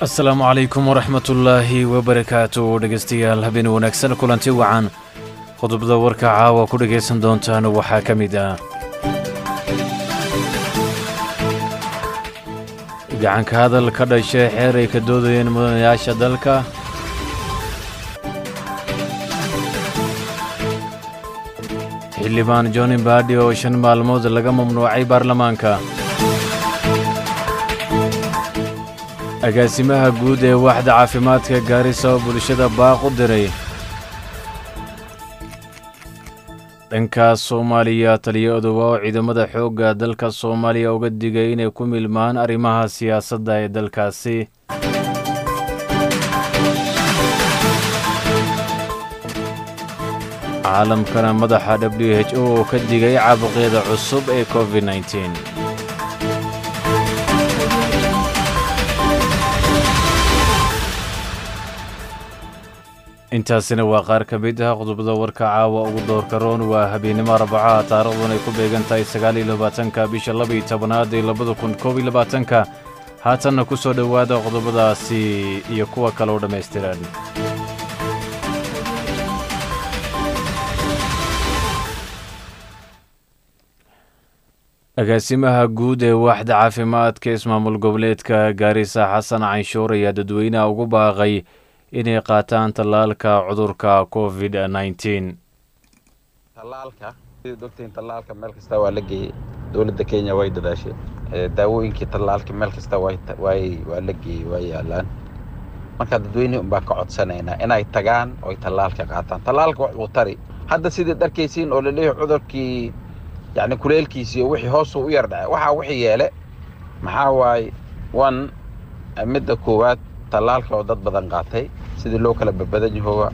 asalaamu calaykum waraxmatullaahi wabarakaatu dhegaystayaal habeen wanaagsan kulanti wacan qodobada warka caawa ku dhegaysan doontaan waxaa ka mid ah gacanka hadal ka dhashay xeer ay ka doodayeen mudanayaasha dalka xildhibaan johni baadhi oo shan maalmood laga mamnuucay baarlamaanka agaasimaha guud ee waaxda caafimaadka gaarisa oo bulshada baaq u diray dhankaas soomaaliya taliyo odowa oo ciidamada xoogga dalka soomaaliya uga digay inay ku milmaan arrimaha siyaasadda ee dalkaasi caalamkana madaxa w h o oo ka digay caabuqyada cusub ee covid nteen intaasina waa qaar ka mid ah qodobada warka caawa ugu doorka roon waa habeennimo arbacaha taarikhdan ay ku beegan tahay sagaaliyo labaatanka bisha labaiyo tobanaad ee labada kun koob iyo labaatanka haatanna ku soo dhowaada qodobadaasi iyo kuwa kale oo dhammaystiran agaasimaha guud ee waaxda caafimaadka ismaamul goboleedka gaarisa xasan canshuur ayaa dadweynaha ugu baaqay inay qaataan tallaalka cudurka covid nteen tallaalka sida ogtiin tallaalka meel kasta waa la geeyey dowladda kenya way dadaashay daawooyinkii tallaalka meel kasta waa la geeyey waa yaalaan marka dadweyne unbaa ka codsanaynaa inay tagaan oy tallaalka qaataan tallaalka wax uu tari hadda sidii dharkaysiin oo laleeyahay cudurkii yacni kuleelkiisii oo wixii hoosuu u yar dhacay waxaa wixii yeele maxaa waaye one midda koowaad tallaalka oo dad badan qaatay sidii loo kala badbadan yahooba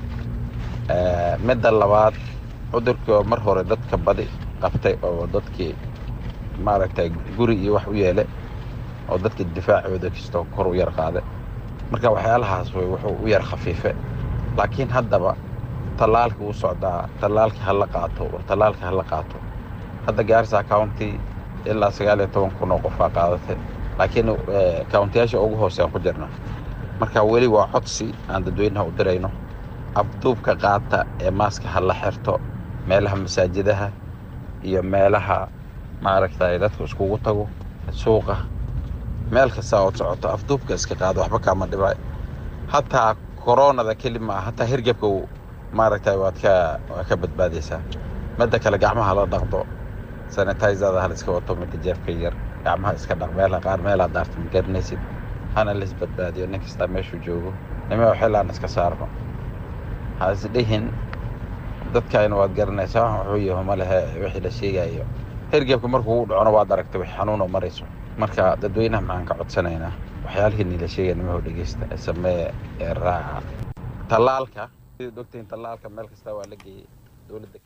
midda labaad cudurkii oo mar hore dadka badi qabtay oo dadkii maaragtay guri iyo wax u yeele oo dadka difaacooda kastoo kor u yar qaada marka waxyaalahaas way wuxuu u yar khafiife laakiin haddaba tallaalkii wuu socdaa tallaalkii hala qaato war tallaalkii hala qaato hadda gaarisa county ilaa sagaal iyo toban kun oo qofaa qaadatay laakiin countiyaasha ugu hoosean ku jirna marka weli waa codsi aan dadweynaha u dirayno abduubka qaata ee maaska ha la xirto meelaha masaajidaha iyo meelaha maaragtay dadku iskugu tago suuqa meel kasta ood socoto afduubka iska qaado waxba kaama dhibay hataa koronada keli maa hataa hirgebka maaragtay waad ka waa ka badbaadaysaa midda kale gacmaha la dhaqdo sanitizada hala iska wato midda jeefka yar gacmaha iska dhaq meelaha qaar meelaa daarta ma garanaysid hana la isbadbaadiyo nin kastaa meeshuu joogo nima xillaan iska saarno ha isdhihin dadkayna waad garanaysaa wuxuu yaho ma lehe wixii la sheegayo hergebka markuu u dhacono waad aragtay wix xanuunoo marayso marka dadweynaha maxaan ka codsanaynaa waxyaalihii nila sheegaya nimaho dhegeysta samee ee raaca tallaalka sida ogtiin tallaalka meel kasta waa la geeyey dowladda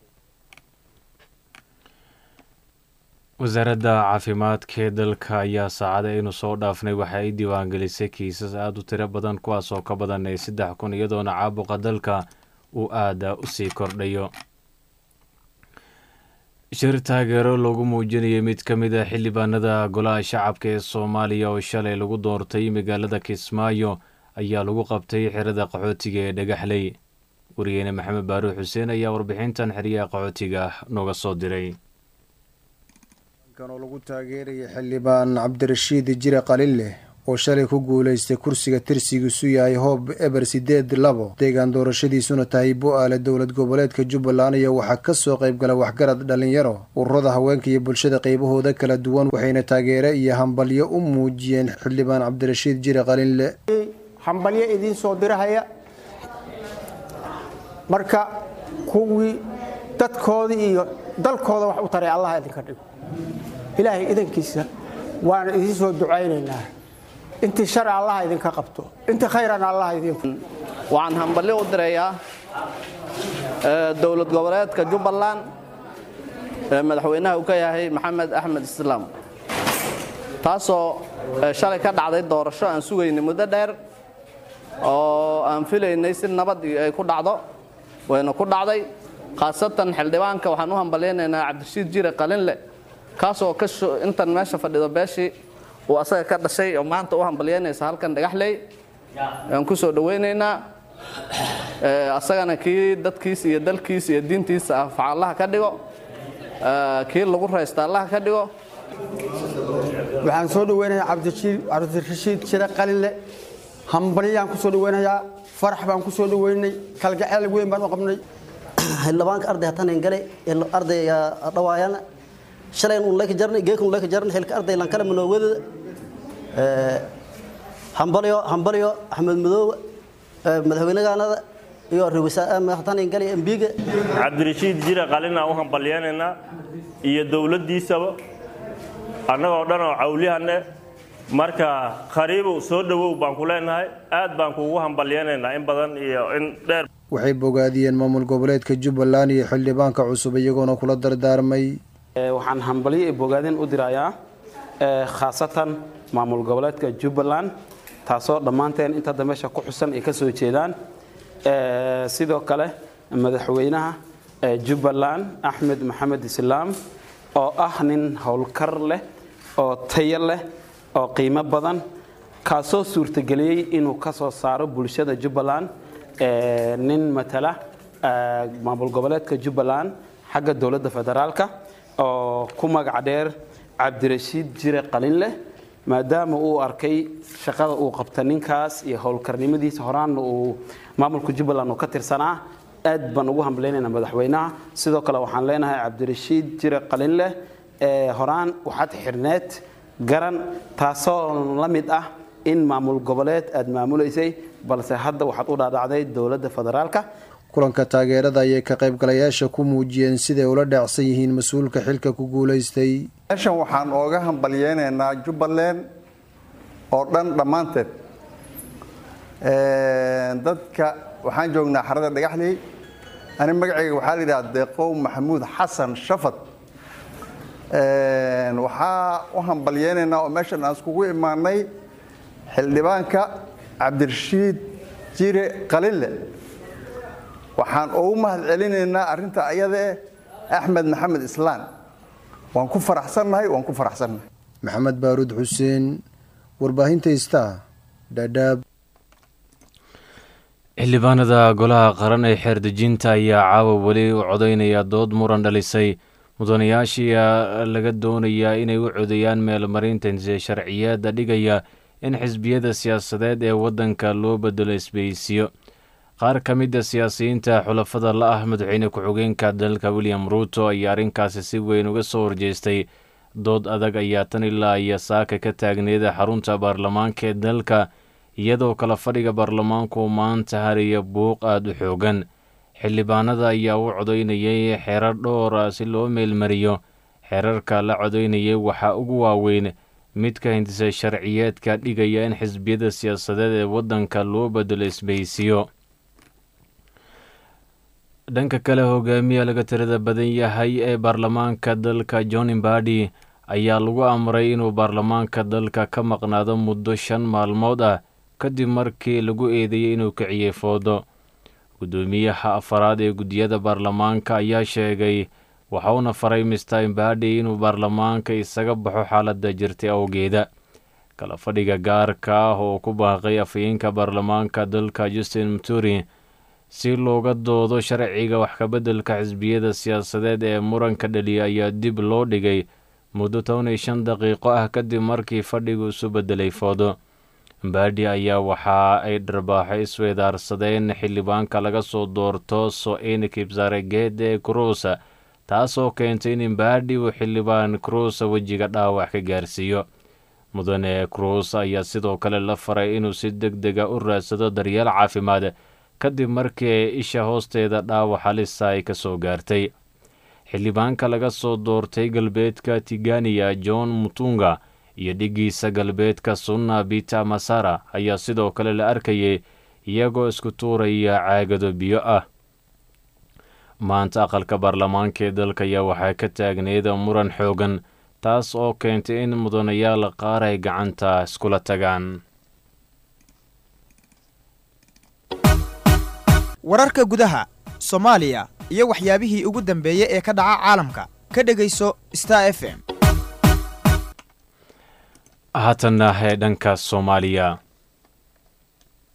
wasaaradda caafimaadka ee dalka ayaa saacada aynu soo dhaafnay waxa ay diiwaangelisay kiisas aada u tiro badan kuwaas oo ka badan ee saddex kun iyadoona caabuqa dalka uu aada u sii kordhayo shir taageero loogu muujinayay mid ka mid a xildhibaanada golaha shacabka ee soomaaliya oo shalay lagu doortay magaalada kismaayo ayaa lagu qabtay xerada qaxootiga ee dhagaxley wariyeene maxamed baaruux xuseen ayaa warbixintan xeryaha qaxootiga nooga soo diray oo lagu taageeraya xildhibaan cabdirashiid jire qalileh oo shalay ku guulaystay kursiga tirsigiisu yahay hoob eber sideed labo deegaan doorashadiisuna tahay bu-aale dowlad goboleedka jubbaland iyo waxaa kasoo qaybgala waxgarad dhalinyaro ururada haweenka iyo bulshada qeybahooda kala duwan waxayna taageere iyo hambalyo u muujiyeen xildhibaan cabdirashiid jire qalinle hambalyo idiin soo dirahaya marka kuwii dadkooda iyo dalkooda wax u taray allah idinka dhigo ilaahay idankiisa waana idiin soo ducaynaynaa intii shar allah idinka qabto intii khayran allah idin waxaan hambalyo u dirayaa dowlad goboleedka jubbaland madaxweynaha uu ka yahay maxamed axmed islaam taasoo shalay ka dhacday doorasho aan sugaynay muddo dheer oo aan filaynay si nabad ay ku dhacdo wayna ku dhacday khaasatan xildhibaanka waxaan u hambalyaynaynaa cabdirashiid jire qalinle kaasoo ka intan meesha fadhido beeshii uu asaga ka dhashay oo maanta u hambalyaynaysa halkan dhagaxley aan ku soo dhowaynaynaa asagana kii dadkiisa iyo dalkiisa iyo diintiisa anfaca allaha ka dhigo kii lagu raysta allaha ka dhigo waxaan soo dhaweynayaa cabdirashiid jire qalinle hambalyaan ku soo dhaweynayaa farax baan ku soo dhaweynay kalgaceel weyn baan u qabnay xildhibaanka arday hatanan gale arday dhawaayana shalayn un leka jarnay geekun leka jarnay xilka arday lan kale manoowada hambalyo hambalyo axmed madoowe madaxweynegaanada iyo hatanan gale embiga cabdirashiid jire qalinaan u hambalyeynaynaa iyo dowladdiisaba annagoo dhan oo cawlihanne marka khariibow soo dhowow baan ku leenahay aad baan kuugu hambalyeynaynaa in badan iyo in dheer waxay bogaadiyeen maamul goboleedka jubbaland iyo xildhibaanka cusub iyagoona kula dardaarmay waxaan hambalyo iyo bogaadin u dirayaa khaasatan maamul goboleedka jubbaland taasoo dhammaanteen inta hadda meesha ku xusan ay ka soo jeedaan sidoo kale madaxweynaha jubbaland axmed maxamed islaam oo ah nin howlkar leh oo tayo leh oo qiimo badan kaasoo suurtageliyey inuu ka soo saaro bulshada jubbaland nin matala maamul goboleedka jubbaland xagga dowladda federaalka oo ku magac dheer cabdirashiid jire qalinleh maadaama uu arkay shaqada uu qabta ninkaas iyo howlkarnimadiisa horaanna uu maamulka jubbaland uu ka tirsanaa aad baan ugu hambaleynaynaa madaxweynaha sidoo kale waxaan leenahay cabdirashiid jire qalinleh horaan waxaad xirneed garan taasoo la mid ah in maamul goboleed aad maamulaysay balse hadda waxaad u dhaadhacday dowladda federaalka kulanka taageerada ayay ka qaybgalayaasha ku muujiyeen siday ula dhaacsan yihiin mas-uulka xilka ku guulaystay meeshan waxaan ooga hambalyeynaynaa jubbaland oo dhan dhammaanteed dadka waxaan joognaa xarada dhagaxley ani magacayga waxaa la yidhaha deeqow maxamuud xasan shafad waxaa u hambalyeynaynaa oo meeshan aan iskugu imaanay xildhibaanka cabdirashiid jire qalinle waxaan ugu mahad celinaynaa arrinta ayadae axmed maxamed islaan waan ku faraxsannahay waan ku faraxsannahay maxamed baaruud xuseen warbaahinta istaa dhaadhaab xildhibaanada golaha qaran ee xeerdejinta ayaa caawa weli u codaynaya dood muran dhalisay mudanayaashii laga doonayaa inay u codeeyaan meelmarinta sharciyeeda dhigaya in xisbiyada siyaasadeed ee waddanka loo bedelo isbeysiyo qaar ka mid a siyaasiyiinta xulafada la ah madaxweyne ku-xigeenka dalka william ruuto ayaa arrinkaasi si weyn uga soo horjeestay dood adag ayaa tan ilaa iyo saaka ka taagneeda xarunta baarlamaanka ee dalka iyadoo kala fadhiga baarlamaanku maanta hariya buuq aada u xoogan xildhibaanada ayaa u codaynayay xeerar dhowra si loo meelmariyo xeerarka la codaynayay waxaa ugu waaweyn midka hindisa sharciyeedka dhigaya in xisbiyada siyaasadeed ee waddanka loo bedelo isbeysiyo dhanka kale hogaamiya laga tirada badan yahay ee baarlamaanka dalka john mbadi ayaa lagu amray inuu baarlamaanka dalka ka maqnaado muddo shan maalmood ah kadib markii lagu eedeeyey inuu kiciyey foodo guddoomiyaha afaraad ee guddiyada baarlamaanka ayaa sheegay waxauna faray mister mbadi inuu baarlamaanka isaga baxo xaaladda jirtay awgeeda kala fadhiga gaarka ah oo ku baaqay afhayeenka baarlamaanka dalka justin mturi si looga doodo sharciga wax kabeddelka xisbiyada siyaasadeed ee muranka dhaliya ayaa dib loo dhigay muddo toban iyo shan daqiiqo ah kadib markii fadhigu isu beddelay foodo mbadi ayaa waxa ay dharbaaxo isweedaarsadeen xildhibaanka laga soo doorto so-in kibsaregeede cruusa taasoo keentay in mbadi uu xildhibaan cruusa wejiga dhaawac ka gaarsiiyo mudane cruus ayaa sidoo kale la faray inuu si deg dega u raadsado daryeel caafimaad kadib markii isha hoosteeda dhaawac halisa ay ka soo gaartay xildhibaanka laga soo doortay galbeedka tigania john mutunga iyo dhigiisa galbeedka sunna bita masara ayaa sidoo kale la arkayay iyagoo isku tuuraya caagado biyo ah maanta aqalka baarlamaanka ee dalka ayaa waxaa ka taagneed muran xoogan taas oo keentay in mudanayaal qaar ay gacanta iskula tagaan wararka gudaha soomaaliya iyo waxyaabihii ugu dambeeyey ee ka dhaca caalamka ka dhegayso star f m haatanna ee dhanka soomaaliya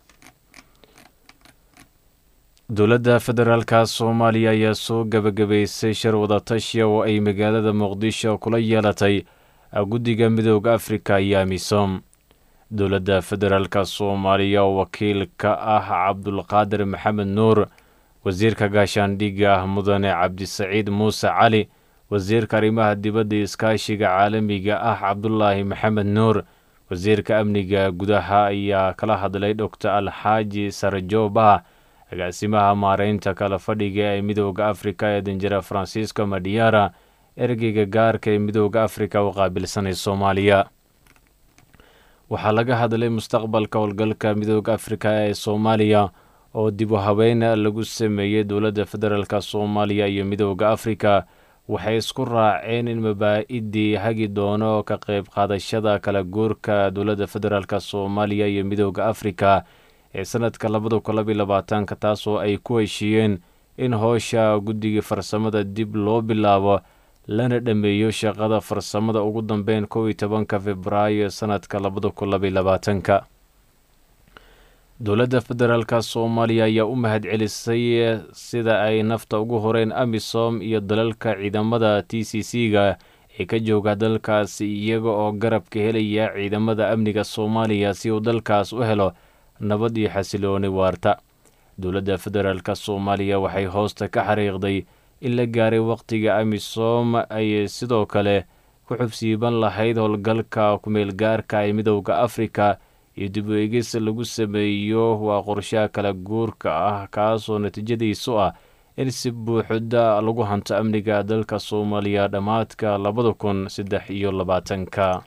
dowladda federaalka soomaaliya ayaa soo gebagabaysay shir wadatashiya oo ay magaalada muqdisho kula yeelatay guddiga midooda afrika iyo amisom dowladda federaalka soomaaliya oo wakiil ka ah cabdulqaadir maxamed nuur wasiirka gaashaandhigga mudane cabdisaciid muuse cali wasiirka arrimaha dibadda iskaashiga caalamiga ah cabdulaahi maxamed nuur wasiirka amniga gudaha ayaa kala hadlay doctor alxaaji sarjooba agaasimaha maareynta kala fadhiga ee midooda afrika ee danjira francisco madiara ergeyga gaarka ee midooda afrika u qaabilsanay soomaaliya waxaa laga hadlay mustaqbalka howlgalka midooda afrika ee soomaaliya oo dib u habeyn lagu sameeyey dowladda federaalk soomaaliya iyo midooda afrika waxay isku raaceen in mabaa-idii hagi doono ka qayb qaadashada kala guurka dowladda federaalk soomaaliya iyo midooda afrika ee sanadka labada kun labaiy labaatanka taasoo ay ku heshiiyeen in howsha guddiga farsamada dib loo bilaabo lana dhammeeyo shaqada farsamada ugu dambeyn kow iyo tobanka februaayo sanadka labada kun labaiy labaatanka dowladda federaalk soomaaliya ayaa u mahad celisay sida ay nafta ugu horeen amisom iyo dalalka ciidamada t c c ga ee ka jooga dalkaasi iyaga oo garabka helaya ciidamada amniga soomaaliya si uu dalkaas u helo nabad iyo xasilooni waarta dowladda federaalk soomaaliya waxay hoosta ka xariiqday in la gaaray wakhtiga amisom ay sidoo kale ku xubsiiban lahayd howlgalka kumeel gaarka ee midowda afrika iyo dib u eegis lagu sameeyo waa qorshaha kala guurka ah kaasoo natiijadiisu ah in si buuxda lagu hanto amniga dalka soomaaliya dhammaadka labada kun saddex iyo labaatanka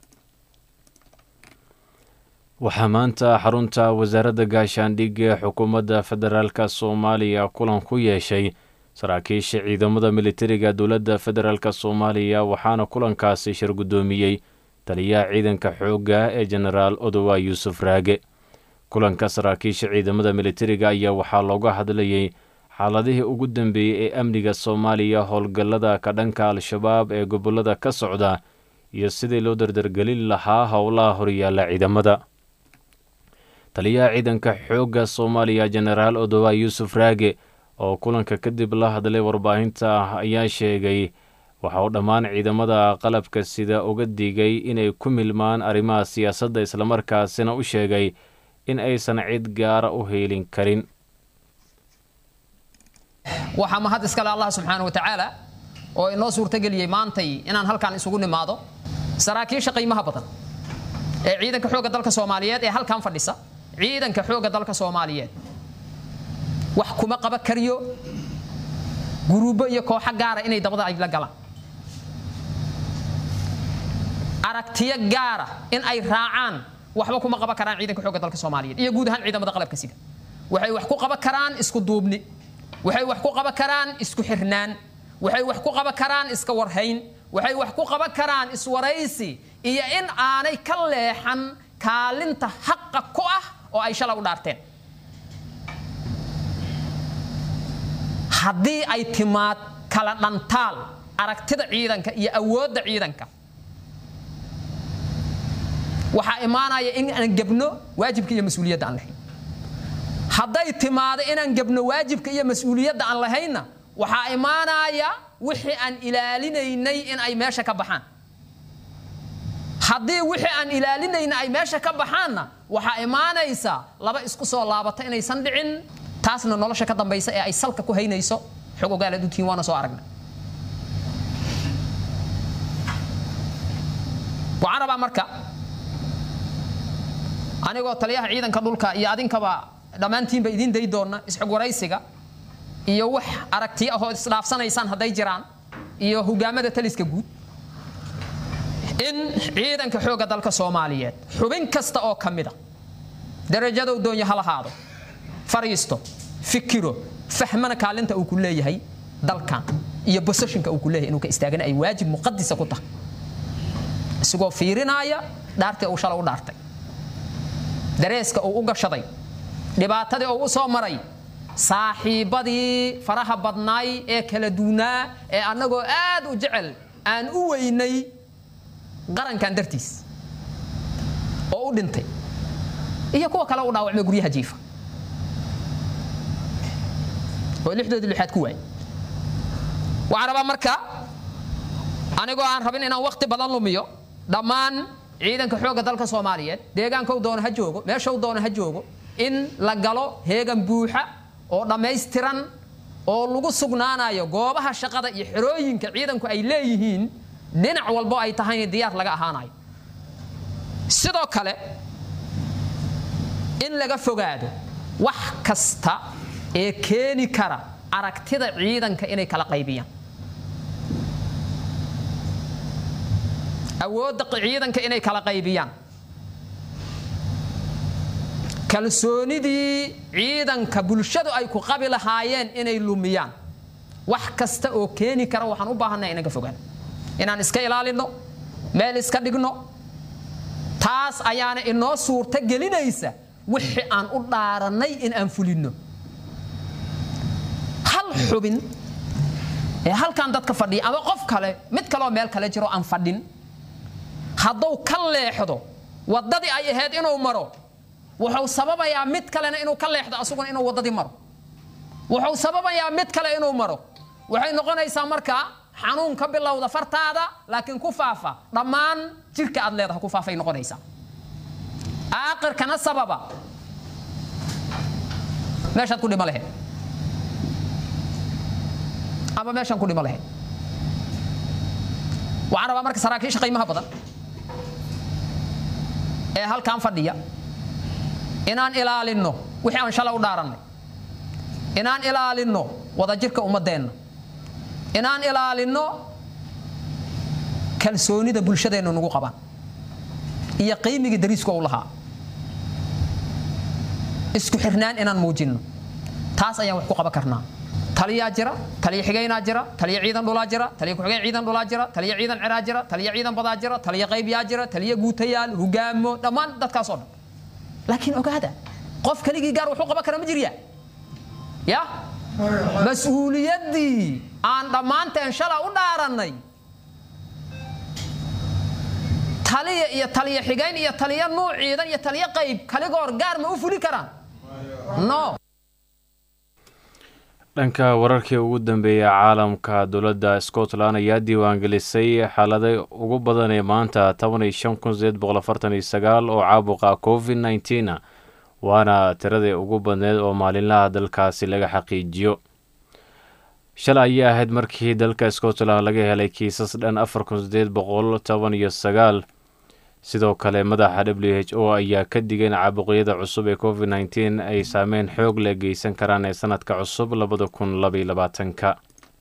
waxaa maanta xarunta wasaaradda gaashaandhigga ee xukuumadda federaalk soomaaliya kulan ku yeeshay saraakiisha ciidamada militariga dowladda federaalk soomaaliya waxaana kulankaasi shir guddoomiyey taliyaha ciidanka xoogga ee jenaraal odowa yuusuf raage kulanka saraakiisha ciidamada militariga ayaa waxaa looga hadlayey xaaladihii ugu dambeeyey ee amniga soomaaliya howlgallada ka dhanka al-shabaab ee gobollada ka socda iyo sidii loo dardargelin lahaa howlaha horyaalla ciidamada taliyaha ciidanka xoogga soomaaliya jenaraal odowa yuusuf raage oo kulanka kadib la hadlay warbaahinta ayaa sheegay waxa uu dhammaan ciidamada qalabka sida uga digay inay ku milmaan arrimaha siyaasadda islamarkaasina u sheegay in aysan cid gaara u heelin karin waxaa mahad iskale allah subxaana wa tacaala oo inoo suurtageliyey maantay inaan halkan isugu nimaado saraakiisha qiimaha badan ee ciidanka xoogga dalka soomaaliyeed ee halkan fadhisa ciidanka xoogga dalka soomaaliyeed wax kuma qaba kariyo guruubo iyo kooxo gaara inay dabada ay la galaan aragtiyo gaara in ay raacaan waxba kuma qaban karaan ciidanka xoogga dalka soomaaliyeed iyo guud ahaan ciidamada qalabka sida waxay wax ku qaban karaan isku duubni waxay wax ku qaban karaan isku xirnaan waxay wax ku qaban karaan iska warhayn waxay wax ku qaban karaan iswaraysi iyo in aanay ka leexan kaalinta xaqa ku ah oo ay shala u dhaarteen haddii ay timaad kala dhantaal aragtida ciidanka iyo awoodda ciidanka waxaa imaanaya in aan gebno waajibka iyo mas-uuliyadda aan lahayn hadday timaado inaan gebno waajibka iyo mas-uuliyadda aan lahaynna waxaa imaanaya wixii aan ilaalinaynay in ay meesha ka baxaan haddii wixii aan ilaalinayna ay meesha ka baxaanna waxaa imaanaysa laba isku soo laabata inaysan dhicin taasna nolosha ka dambaysa ee ay salka ku haynayso xog ogaalaad u tihiin waana soo aragna waxaan rabaa marka anigoo taliyaha ciidanka dhulka iyo adinkaba dhammaantiinba idiin day doona isxog waraysiga iyo wax aragtiyo ahoo isdhaafsanaysaan hadday jiraan iyo hogaamada taliska guud in ciidanka xoogga dalka soomaaliyeed xubin kasta oo ka mida darajadow doonya ha lahaado fariisto fikiro fahmana kaalinta uu ku leeyahay dalkan iyo bososhinka uu ku leeyahay inuu ka istaagana ay waajib muqadisa ku tahay isagoo fiirinaaya dhaartii uu shalay u dhaartay dareeska uu u gashaday dhibaatadii uu u soo maray saaxiibbadii faraha badnaay ee kala duunaa ee annagoo aad u jecel aan u weynay qarankan dartiis oo u dhintay iyo kuwa kale u dhaawacmay guryaha jiifa oo lixdoodii lixaad ku waayay waxaan rabaa marka anigoo aan rabin inaan waqti badan lumiyo dhammaan ciidanka xoogga dalka soomaaliyeed deegaankou doona ha joogo meeshau doona ha joogo in la galo heegan buuxa oo dhammaystiran oo lagu sugnaanayo goobaha shaqada iyo xerooyinka ciidanku ay leeyihiin dhinac walbo ay tahayna diyaar laga ahaanayo sidoo kale in laga fogaado wax kasta ee keeni kara aragtida ciidanka inay kala qaybiyaan awoodda ciidanka inay kala qaybiyaan kalsoonidii ciidanka bulshadu ay ku qabi lahaayeen inay lumiyaan wax kasta oo keeni kara waxaan u baahannaha inaan ka fogaan inaan iska ilaalinno meel iska dhigno taas ayaana inoo suurto gelinaysa wixii aan u dhaarannay in aan fulinno hal xubin ee halkan dadka fadhiya ama qof kale mid kaleoo meel kale jiro aan fadhin hadduu ka leexdo waddadii ay ahayd inuu maro wuxuu sababayaa mid kalena inuu ka leexdo asuguna inuu waddadii maro wuxuu sababayaa mid kale inuu maro waxay noqonaysaa markaa xanuun ka bilowda fartaada laakiin ku faafa dhammaan jirka aad leedaha ku faafay noqonaysaa aakirkana sababa meeshaad ku dhimo lahayd ama meeshaan ku dhimo lahayd waxaan rabaa marka saraakiisha qiimaha badan ee halkan fadhiya inaan ilaalinno wixii aan shalay u dhaarannay inaan ilaalinno wadajirka ummaddeenna inaan ilaalinno kalsoonida bulshadeennu nagu qabaan iyo qiimigii dariisku u lahaa isku xirnaan inaan muujinno taas ayaan wax ku qaban karnaa taliyaa jira taliya xigaynaa jira taliya ciidan dhulaa jira taliya ku-xigeen ciidan dhulaa jira taliya ciidan ciraa jira taliya ciidan badaa jira taliya qaybyaa jira taliya guutayaal hogaamo dhammaan dadkaasoo dhan laakiin ogaada qof keligii gaar wuxuu qaban kara ma jirya ya mas-uuliyaddii aan dhammaanteen shala u dhaarannay taliya iyo taliya xigayn iyo taliya nuuc ciidan iyo taliya qayb kaligoor gaar ma u fuli karaan no dhanka wararkii ugu dambeeya caalamka dowladda scotland ayaa diiwaangelisay xaalada ugu badan ee maanta toban iyo shan kun sideed boqol afartan iyo sagaal oo caabuqa covid nneteen waana tiradii ugu badneed oo maalinlaha dalkaasi laga xaqiijiyo shalay ayay ahayd markii dalka scotland laga helay kiisas dhan afar kun sideed boqol toban iyo sagaal sidoo kale madaxa w h o ayaa ka digay in caabuqyada cusub ee covid nneteen ay saameyn xoog leh geysan karaan ee sanadka cusub labada kun labaiyo labaatanka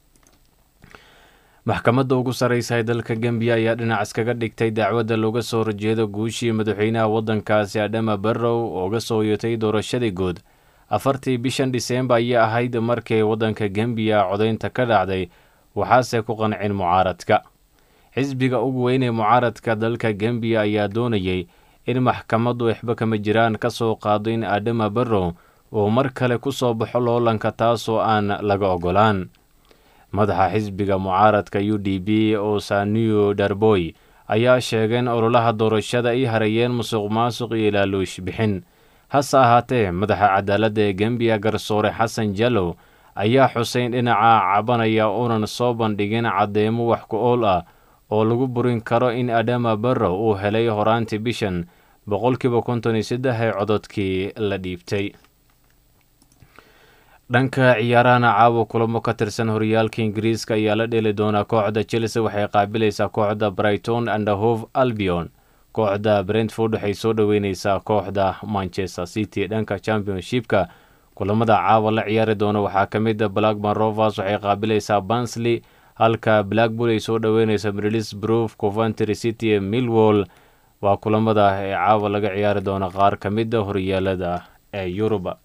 maxkamadda ugu sarreysa ee dalka gembiya ayaa dhinac iskaga dhigtay dacwadda looga soo horjeedo guushii madaxweynaha waddankaasi adhama barrow ooga soo yotay doorashadii guud afartii bishan dhiseembar ayay ahayd markii waddanka gembiya codaynta ka dhacday waxaase ku qancin mucaaradka xisbiga ugu weyn ee mucaaradka dalka gembiya ayaa doonayay in maxkamaddu waxba kama jiraan ka soo qaado in adhama barrow uu mar kale ku soo baxo loolanka taasoo aan laga ogolaan madaxa xisbiga mucaaradka u d b oo saniyo darboy ayaa sheegay in ololaha doorashada ay hareeyeen musuq maasuq iyo ilaaluush bixin hase ahaatee madaxa cadaaladda ee gembiya garsoore xasan jallow ayaa xuseyn dhinaca cabanaya unan soo bandhigin caddeemo wax ku ool ah oo lagu burin karo in adhama barrow uu helay horaantii bishan boqolkiiba konton iyo saddex ee cododkii la dhiibtay dhanka ciyaarahana caawa kulamo ka tirsan horyaalka ingiriiska ayaa la dheeli doonaa kooxda chelsea waxay qaabilaysaa kooxda brighton andahove albion kooxda brentford waxay soo dhoweyneysaa kooxda manchester city dhanka championshipka kulamada caawa la ciyaari doona waxaa ka mid a blackman rovers waxay qaabilaysaa bansley halka blackpool ay soo dhoweyneysa middlesbrough coventry city ee millwall waa kulamada ee caawa laga ciyaari doona qaar ka mid a horyaalada ee yuruba